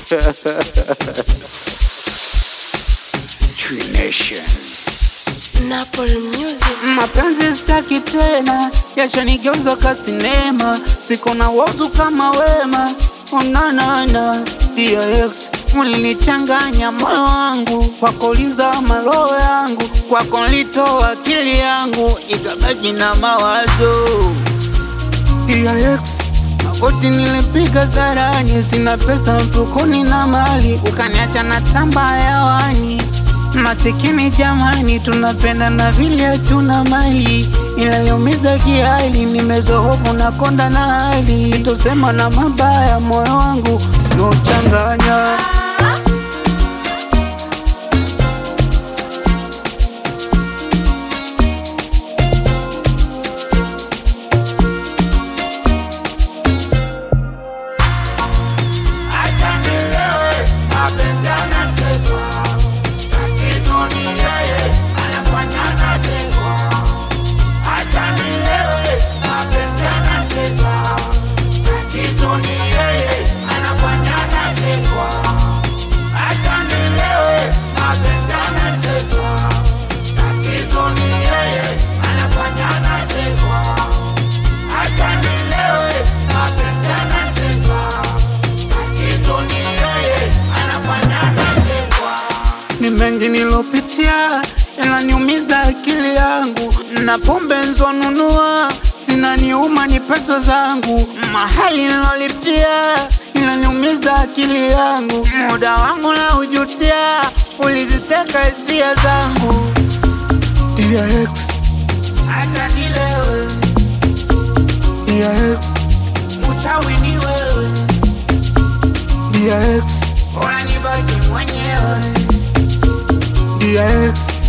Tree Nation. Napoli Music. Mapenzi sitaki tena, yashanigeuza ka sinema, siko na watu kama wema. Onanana DX ulinichanganya moyo wangu, kwako lizama roho yangu, kwako litoa akili yangu, ikabaki na mawazo DX magoti nilipiga dharani, sina pesa mfukoni na mali, ukaniacha na tamba hewani. Masikini jamani, tunapenda na vile hatuna mali, ila yaumiza kihali, nimezohofu na konda na hali, tosema na mabaya, moyo wangu nauchanganya. ni mengi nilopitia yananiumiza akili yangu, na pombe nzonunua zinaniuma ni pesa zangu, mahali nilolipia inaniumiza akili yangu, muda wangu na ujutia, uliziteka hisia zangu. DX acha nilewe, DX uchawi ni wewe, DX bora nibaki mwenyewe DX